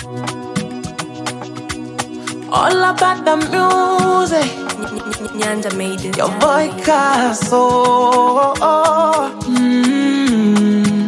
All about the music. Nyanda made it. Your boy Caso. Mm.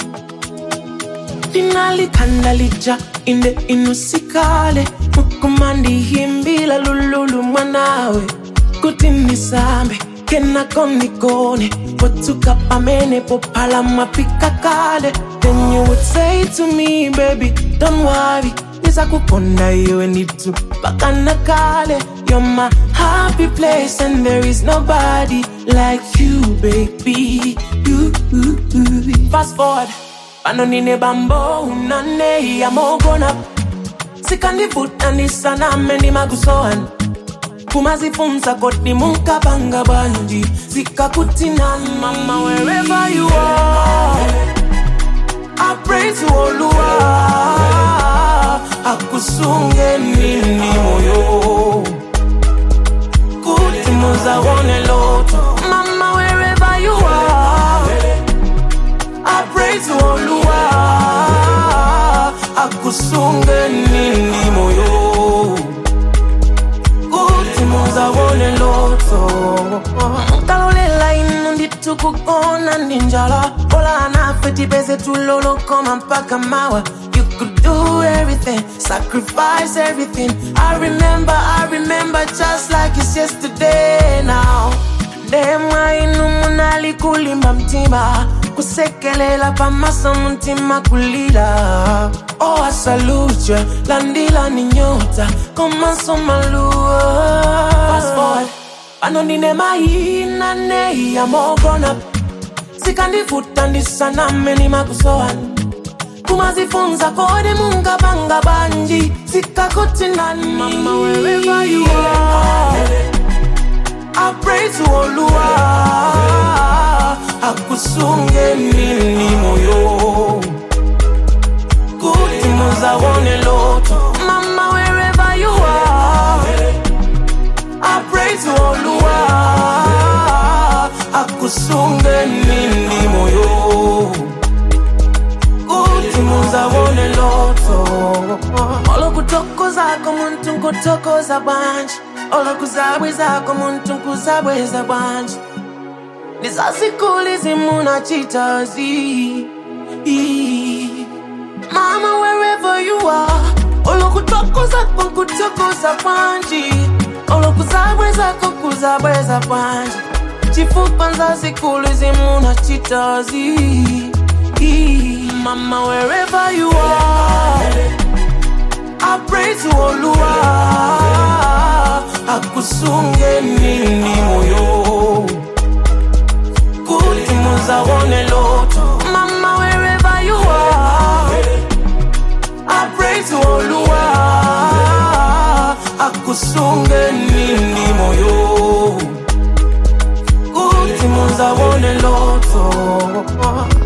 Linalikhanda lija inde inusikale mukumandi himbila lululu mwanawe kuti nisambe kenako nikone potuka pamene pophala mwapika kale then you would say to me baby don't worry nizakukonda iwe nitu mpaka na kale you're my happy place and there is nobody like you baby you, you, you. fast forward pano nine bambo unane yamogona sikandivuta nisaname nimakusoana kumazifunza kodi munkapanga banji zikakutinani mama wherever you are I pray to Oluwa akusunge nini moyo kuti muzawone loto mama wherever you are I pray to Oluwa akusunge nini moyo kuti muzawone loto talolela inu nditukukona ndi njala ola anafe tipeze tulolokoma mpaka mawa You could do everything, sacrifice everything. I remember, I remember just like it's yesterday now. Ndemwa inu munali kulimba mtima kusekelela pamaso mtima kulila oh I salute you landila ni nyota komanso maluo fast forward pano ndine mahina nei yamogona sikandivuta ndisaname nimakusoani kumazifunza kodi mungapanga banji zikakutinani mama wherever you are I pray to Oluwa akusunge nini moyo kuti muzawone loto mama wherever you are I pray to Oluwa akusunge nini moyo kuti muzawone loto olokutokozako muntu nkutokoza bwanji olokuzabwezako muntu nkuzabweza bwanji ndizasikuli zimunachitazi mama wherever you are olokutokozako nkutokoza bwanji olokuzabwezako kuzabweza bwanji chifukwa nzasikuli zimunachitazi mama wherever you are I pray to Oluwa akusunge nini moyo kuti muzawone loto mama wherever you are I pray to Oluwa akusunge nini moyo kuti muzawone loto